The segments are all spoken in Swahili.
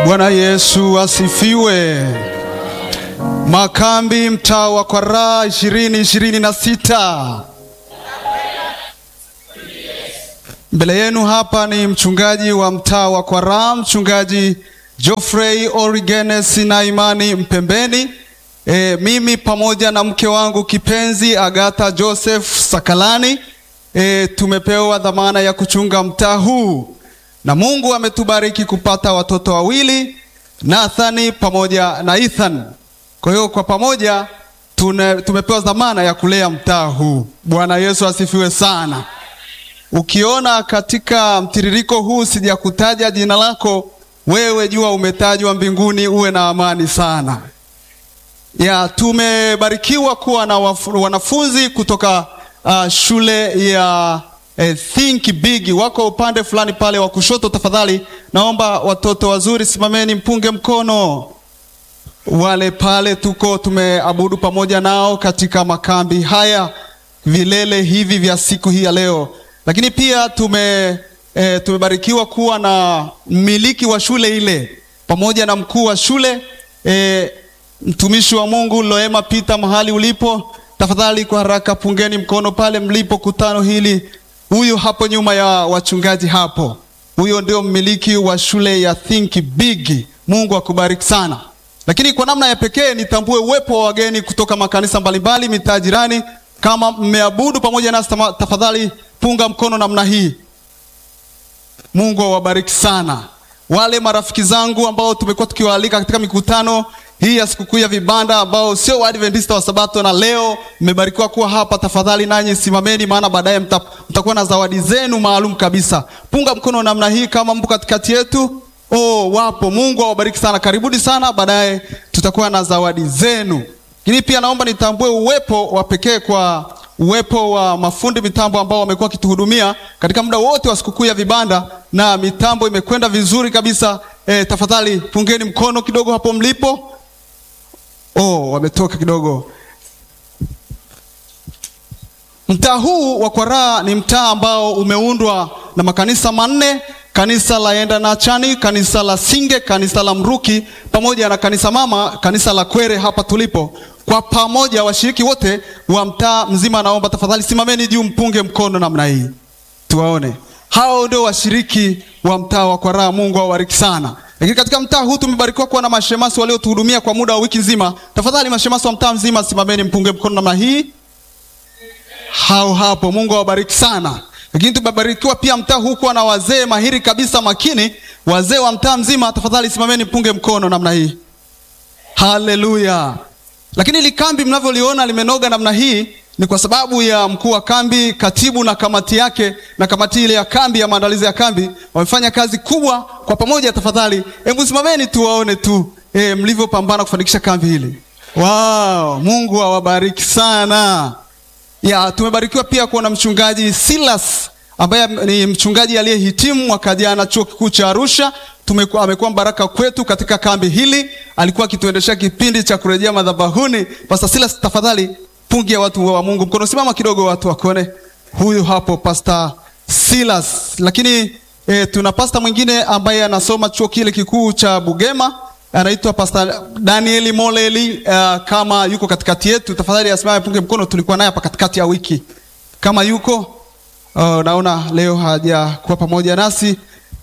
Bwana Yesu asifiwe. Makambi mtaa wa Kwaraa ishirini ishirini na sita. Mbele yenu hapa ni mchungaji wa mtaa wa Kwaraa, mchungaji Geoffrey Origenes na Imani Mpembeni. E, mimi pamoja na mke wangu kipenzi Agatha Joseph Sakalani e, tumepewa dhamana ya kuchunga mtaa huu na Mungu ametubariki kupata watoto wawili Nathani pamoja na Ethan. Kwa hiyo kwa pamoja tune, tumepewa dhamana ya kulea mtaa huu. Bwana Yesu asifiwe sana. Ukiona katika mtiririko huu sijakutaja jina lako, wewe jua umetajwa mbinguni, uwe na amani sana. Ya, tumebarikiwa kuwa na wafu, wanafunzi kutoka uh, shule ya eh, Think Big wako upande fulani pale wa kushoto. Tafadhali naomba watoto wazuri, simameni mpunge mkono wale pale, tuko tumeabudu pamoja nao katika makambi haya vilele hivi vya siku hii ya leo, lakini pia tume e, tumebarikiwa kuwa na mmiliki wa shule ile pamoja na mkuu wa shule e, mtumishi wa Mungu Loema Peter, mahali ulipo, tafadhali kwa haraka pungeni mkono pale mlipo kutano hili. Huyu hapo nyuma ya wachungaji hapo, huyo ndio mmiliki wa shule ya Think Big. Mungu akubariki sana. Lakini kwa namna ya pekee nitambue uwepo wa wageni kutoka makanisa mbalimbali mitaa jirani. Kama mmeabudu pamoja nasi, tafadhali punga mkono namna hii. Mungu awabariki sana. Wale marafiki zangu ambao tumekuwa tukiwaalika katika mikutano hii ya sikukuu ya vibanda ambao sio Waadventista wa Sabato na leo mmebarikiwa kuwa hapa, tafadhali nanyi simameni, maana baadaye mta, mtakuwa na zawadi zenu maalum kabisa. Punga mkono namna hii kama mpo katikati yetu. Oh, wapo. Mungu awabariki sana, karibuni sana, baadaye tutakuwa na zawadi zenu. Lakini pia naomba nitambue uwepo wa pekee kwa uwepo wa mafundi mitambo ambao wamekuwa wakituhudumia katika muda wote wa sikukuu ya vibanda na mitambo imekwenda vizuri kabisa. E, tafadhali pungeni mkono kidogo hapo mlipo. Oh, wametoka kidogo. Mtaa huu wa Kwaraa ni mtaa ambao umeundwa na makanisa manne: kanisa la Enda na Chani, kanisa la Singe, kanisa la Mruki pamoja na kanisa mama, kanisa la Kwere hapa tulipo. Kwa pamoja washiriki wote wa mtaa mzima, naomba tafadhali simameni juu, mpunge mkono namna hii tuwaone. Hao ndio washiriki wa mtaa wa Kwaraa. Mungu awabariki sana. Lakini katika mtaa huu tumebarikiwa kuwa na mashemasi waliotuhudumia kwa muda wa wiki nzima. Tafadhali mashemasi wa mtaa mzima simameni, mpunge mkono namna hii. Hao hapo, Mungu awabariki sana. Lakini tumebarikiwa pia mtaa huu kuwa na wazee mahiri kabisa, makini. Wazee wa mtaa mzima, tafadhali simameni, mpunge mkono namna hii. Haleluya! Lakini ili kambi mnavyoliona limenoga namna hii ni kwa sababu ya mkuu wa kambi, katibu na kamati yake, na kamati ile ya kambi ya maandalizi ya kambi wamefanya kazi kubwa kwa pamoja. Tafadhali hebu simameni tuwaone tu e, mlivyopambana kufanikisha kambi hili. Wow, Mungu awabariki sana. Ya, tumebarikiwa pia kuwa na mchungaji Silas ambaye ni mchungaji aliyehitimu mwaka jana chuo kikuu cha Arusha. Tumekuwa, amekuwa mbaraka kwetu katika kambi hili, alikuwa akituendeshea kipindi cha kurejea madhabahuni. Pastor Silas, tafadhali pungia watu wa Mungu mkono, simama kidogo watu wakuone. Huyu hapo Pastor Silas. Lakini e, tuna pastor mwingine ambaye anasoma chuo kile kikuu cha Bugema anaitwa Pastor Danieli Moleli. Uh, kama yuko katikati yetu tafadhali asimame punge mkono. Tulikuwa naye hapa katikati ya wiki, kama yuko uh, naona leo hajakuwa pamoja nasi.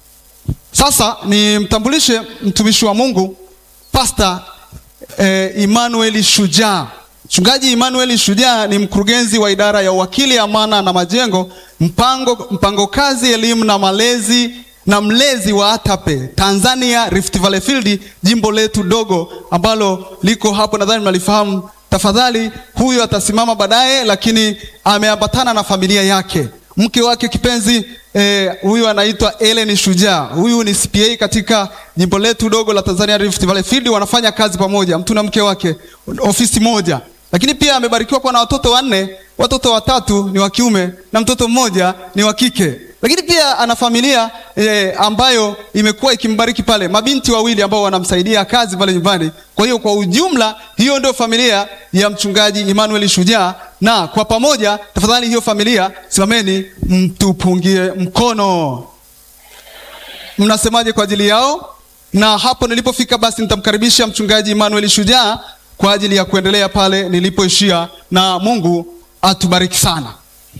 Sasa nimtambulishe mtumishi wa Mungu Pastor eh, Emmanuel Shujaa. Mchungaji Emmanuel Shujaa ni mkurugenzi wa idara ya uwakili, amana na majengo, mpango, mpango kazi, elimu na malezi na mlezi wa ATAPE Tanzania Rift Valley Field, jimbo letu dogo ambalo liko hapo, nadhani mnalifahamu. Tafadhali, huyu atasimama baadaye, lakini ameambatana na familia yake, mke wake kipenzi huyu eh, anaitwa Ellen Shujaa. Huyu ni CPA katika jimbo letu dogo la Tanzania Rift Valley Field, wanafanya kazi pamoja, mtu na mke wake, ofisi moja. Lakini pia amebarikiwa kuwa na watoto wanne, watoto watatu ni wa kiume na mtoto mmoja ni wa kike lakini pia ana familia e, ambayo imekuwa ikimbariki pale, mabinti wawili ambao wanamsaidia kazi pale nyumbani. Kwa hiyo kwa ujumla, hiyo ndio familia ya mchungaji Emmanuel Shujaa, na kwa pamoja, tafadhali hiyo familia simameni, mtupungie mkono. Mnasemaje kwa ajili yao? na hapo nilipofika, basi nitamkaribisha mchungaji Emmanuel Shujaa kwa ajili ya kuendelea pale nilipoishia, na Mungu atubariki sana.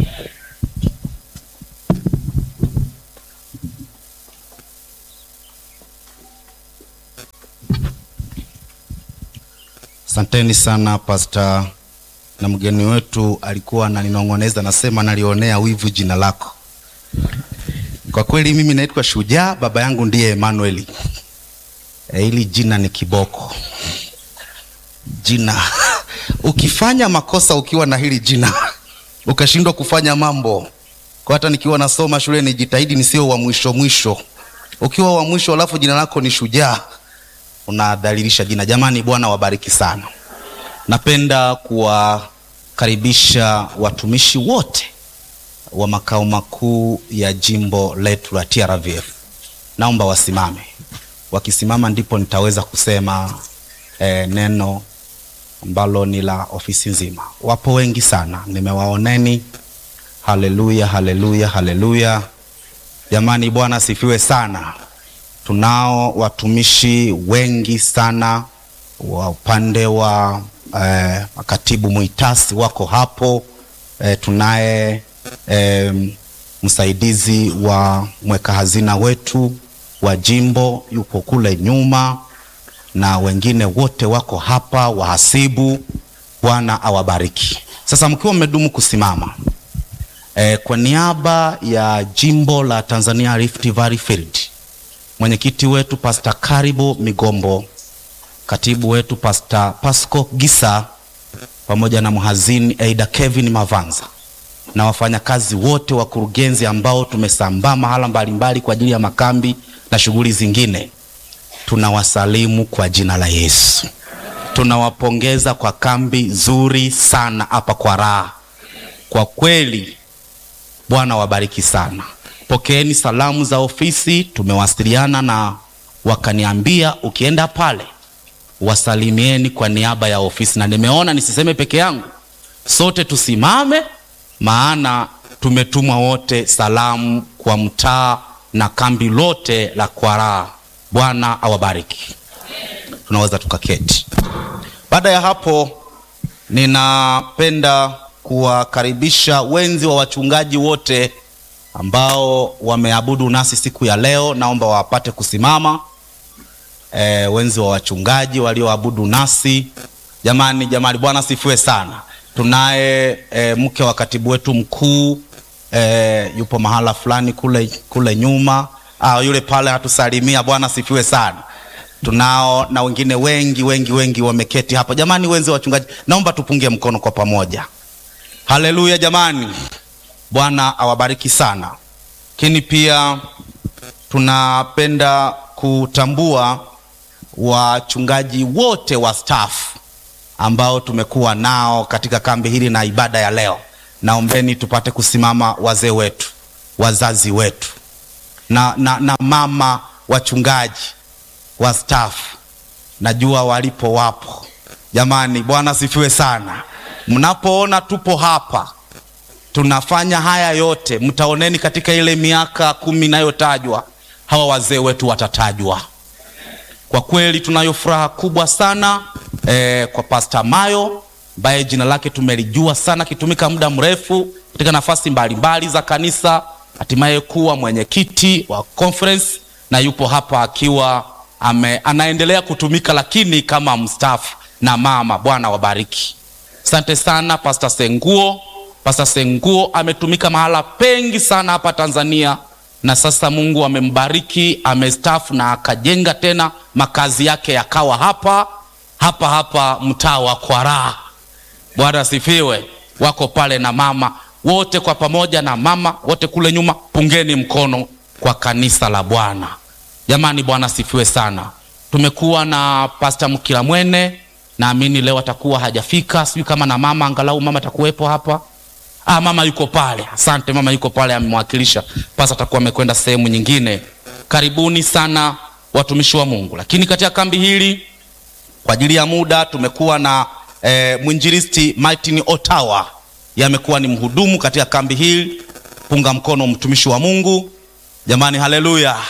Asanteni sana pasta, na mgeni wetu alikuwa ananinong'oneza, nasema nalionea wivu jina lako. Kwa kweli mimi naitwa Shujaa, baba yangu ndiye Emmanuel. E, hili jina ni kiboko jina ukifanya makosa ukiwa na hili jina ukashindwa kufanya mambo kwa, hata nikiwa nasoma shule nijitahidi nisio wa mwisho mwisho. Ukiwa wa mwisho alafu jina lako ni Shujaa unadhalilisha jina. Jamani, Bwana wabariki sana. Napenda kuwakaribisha watumishi wote wa makao makuu ya jimbo letu la TRVF. Naomba wasimame. Wakisimama ndipo nitaweza kusema eh, neno ambalo ni la ofisi nzima. Wapo wengi sana, nimewaoneni. Haleluya, haleluya, haleluya! Jamani, Bwana asifiwe sana. Tunao watumishi wengi sana wa upande wa eh, makatibu mwitasi wako hapo eh, tunaye eh, msaidizi wa mweka hazina wetu wa jimbo yupo kule nyuma, na wengine wote wako hapa, wahasibu. Bwana awabariki. Sasa mkiwa mmedumu kusimama eh, kwa niaba ya jimbo la Tanzania Rift Valley Field mwenyekiti wetu Pastor Karibo Migombo, katibu wetu Pastor Pasco Gisa, pamoja na mhazini Aida Kevin Mavanza na wafanyakazi wote wakurugenzi ambao tumesambaa mahala mbalimbali kwa ajili ya makambi na shughuli zingine, tunawasalimu kwa jina la Yesu. Tunawapongeza kwa kambi zuri sana hapa kwa raha. Kwa kweli Bwana wabariki sana. Pokeeni salamu za ofisi, tumewasiliana na wakaniambia ukienda pale wasalimieni kwa niaba ya ofisi, na nimeona nisiseme peke yangu, sote tusimame, maana tumetumwa wote salamu kwa mtaa na kambi lote la Kwaraa. Bwana awabariki. Tunaweza tukaketi. Baada ya hapo, ninapenda kuwakaribisha wenzi wa wachungaji wote ambao wameabudu nasi siku ya leo, naomba wapate kusimama. E, wenzi wa wachungaji walioabudu nasi, jamani, jamani, Bwana sifiwe sana. Tunaye e, mke wa katibu wetu mkuu e, yupo mahala fulani kule, kule nyuma. Ah, yule pale hatusalimia. Bwana sifiwe sana. Tunao na wengine wengi wengi wengi wameketi hapa. Jamani, wenzi wa wachungaji, naomba tupunge mkono kwa pamoja. Haleluya jamani. Bwana awabariki sana. Lakini pia tunapenda kutambua wachungaji wote wa staff ambao tumekuwa nao katika kambi hili na ibada ya leo. Naombeni tupate kusimama, wazee wetu, wazazi wetu na, na, na mama wachungaji wa staff, najua walipo wapo. Jamani, Bwana sifiwe sana. Mnapoona tupo hapa tunafanya haya yote, mtaoneni katika ile miaka kumi inayotajwa hawa wazee wetu watatajwa. Kwa kweli tunayo furaha kubwa sana eh, kwa Pastor Mayo ambaye jina lake tumelijua sana akitumika muda mrefu katika nafasi mbalimbali za kanisa, hatimaye kuwa mwenyekiti wa conference na yupo hapa akiwa ame, anaendelea kutumika lakini kama mstaafu na mama. Bwana wabariki. Asante sana Pastor Senguo. Pastor Senguo ametumika mahala pengi sana hapa Tanzania na sasa Mungu amembariki, amestaafu na akajenga tena makazi yake yakawa hapa hapa hapa mtaa wa Kwaraa. Bwana asifiwe. Wako pale na mama wote kwa pamoja, na mama wote kule nyuma, pungeni mkono kwa kanisa la Bwana. Jamani, Bwana asifiwe sana. Tumekuwa na Pastor Mkilamwene, naamini leo atakuwa hajafika, sijui kama na mama, angalau mama atakuwepo hapa. Ah, mama yuko pale. Asante, mama yuko pale, amemwakilisha. Pasa atakuwa amekwenda sehemu nyingine. Karibuni sana watumishi wa Mungu. Lakini katika kambi hili kwa ajili ya muda tumekuwa na eh, mwinjilisti Martin Otawa, yamekuwa ni mhudumu katika kambi hili. Punga mkono mtumishi wa Mungu. Jamani, haleluya!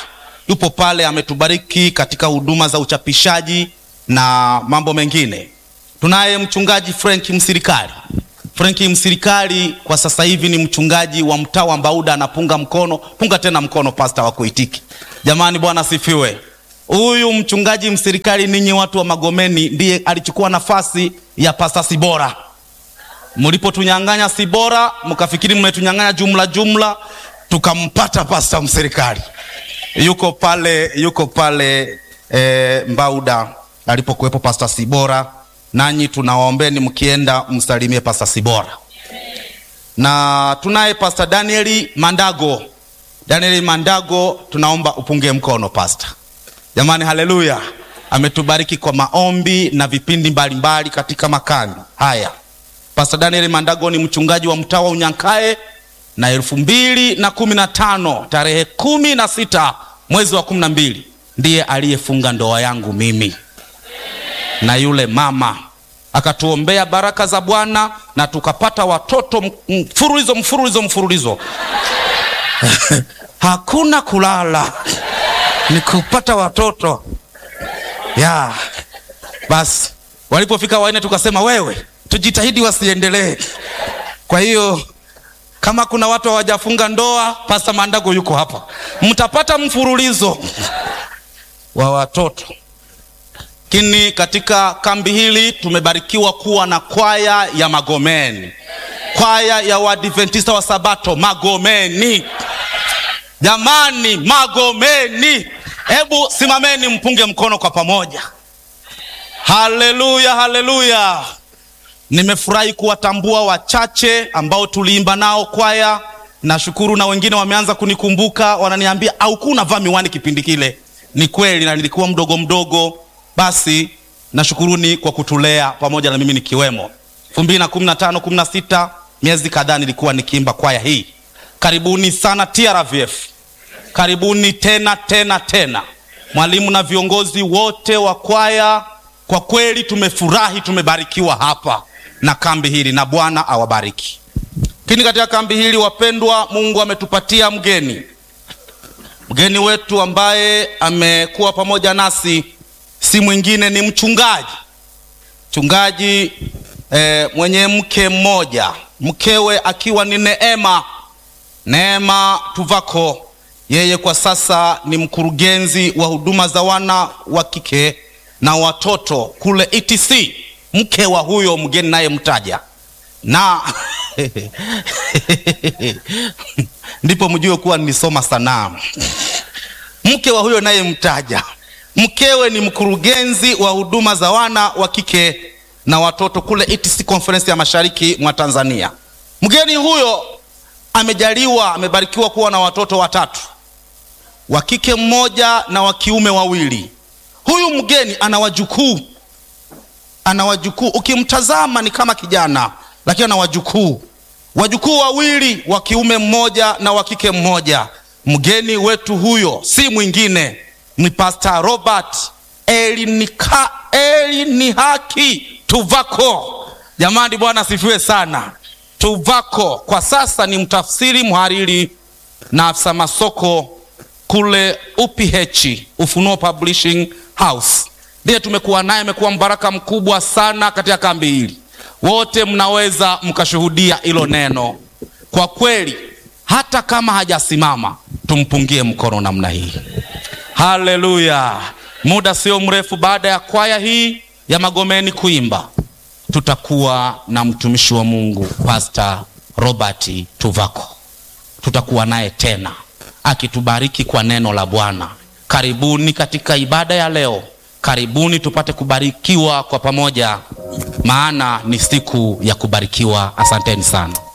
yupo pale, ametubariki katika huduma za uchapishaji na mambo mengine. Tunaye mchungaji Frank Msirikali. Frank Msirikali kwa sasa hivi ni mchungaji wa mtaa wa Mbauda, anapunga mkono, punga tena mkono pasta wa kuitiki. Jamani, Bwana sifiwe. Huyu mchungaji Msirikali, ninyi watu wa Magomeni, ndiye alichukua nafasi ya pasta Sibora. Mlipotunyang'anya Sibora, mkafikiri mmetunyang'anya jumla jumla, tukampata pasta Msirikali. Yuko pale, yuko pale e, Mbauda alipokuwepo pasta Sibora nanyi tunawaombeni mkienda msalimie pasta Sibora. Na tunaye pasta Danieli Mandago. Danieli Mandago, tunaomba upunge mkono pasta. Jamani, haleluya! Ametubariki kwa maombi na vipindi mbalimbali mbali katika makambi haya. Pasta Danieli Mandago ni mchungaji wa mtaa wa Unyankae na elfu mbili na kumi na tano tarehe kumi na sita mwezi wa kumi na mbili ndiye aliyefunga ndoa yangu mimi na yule mama akatuombea baraka za Bwana na tukapata watoto mfululizo mfululizo mfululizo hakuna kulala, ni kupata watoto ya basi. Walipofika wanne, tukasema wewe, tujitahidi wasiendelee. Kwa hiyo kama kuna watu hawajafunga ndoa, Pasta Mandago yuko hapa, mtapata mfululizo wa watoto lakini katika kambi hili tumebarikiwa kuwa na kwaya ya Magomeni, kwaya ya Waadventista wa Sabato Magomeni. Jamani, Magomeni, hebu simameni mpunge mkono kwa pamoja. Haleluya, haleluya! Nimefurahi kuwatambua wachache ambao tuliimba nao kwaya. Nashukuru na wengine wameanza kunikumbuka, wananiambia au kuna vaa miwani kipindi kile. Ni kweli, na nilikuwa mdogo mdogo basi nashukuruni kwa kutulea pamoja na mimi nikiwemo. elfu mbili na kumi na tano kumi na sita miezi kadhaa nilikuwa nikiimba kwaya hii. Karibuni sana TRVF, karibuni tena tena tena, mwalimu na viongozi wote wa kwaya. Kwa kweli tumefurahi, tumebarikiwa hapa na kambi hili, na Bwana awabariki. Lakini katika kambi hili wapendwa, Mungu ametupatia mgeni, mgeni wetu ambaye amekuwa pamoja nasi si mwingine ni mchungaji mchungaji eh, mwenye mke mmoja, mkewe akiwa ni Neema Neema Tuvako. Yeye kwa sasa ni mkurugenzi wa huduma za wana wa kike na watoto kule ETC, mke wa huyo mgeni naye mtaja na ndipo mjue kuwa nilisoma sanaa. Mke wa huyo naye mtaja mkewe ni mkurugenzi wa huduma za wana wa kike na watoto kule ETC Conference ya Mashariki mwa Tanzania. Mgeni huyo amejaliwa, amebarikiwa kuwa na watoto watatu, wa kike mmoja na wa kiume wawili. Huyu mgeni ana wajukuu, ana wajukuu, ukimtazama ni kama kijana, lakini ana wajukuu, wajukuu wawili, wa kiume mmoja na wa kike mmoja. Mgeni wetu huyo si mwingine ni Pastor Robert Elinika, Elinihaki Tuvako. Jamani, Bwana asifiwe sana. Tuvako kwa sasa ni mtafsiri, mhariri na afisa masoko kule UPH, Ufunuo Publishing House. Ndiye tumekuwa naye, amekuwa mbaraka mkubwa sana katika kambi hili. Wote mnaweza mkashuhudia hilo neno. Kwa kweli, hata kama hajasimama, tumpungie mkono namna hii. Haleluya! Muda sio mrefu baada ya kwaya hii ya Magomeni kuimba, tutakuwa na mtumishi wa Mungu Pastor Robert Tuvako. Tutakuwa naye tena akitubariki kwa neno la Bwana. Karibuni katika ibada ya leo, karibuni tupate kubarikiwa kwa pamoja, maana ni siku ya kubarikiwa. Asanteni sana.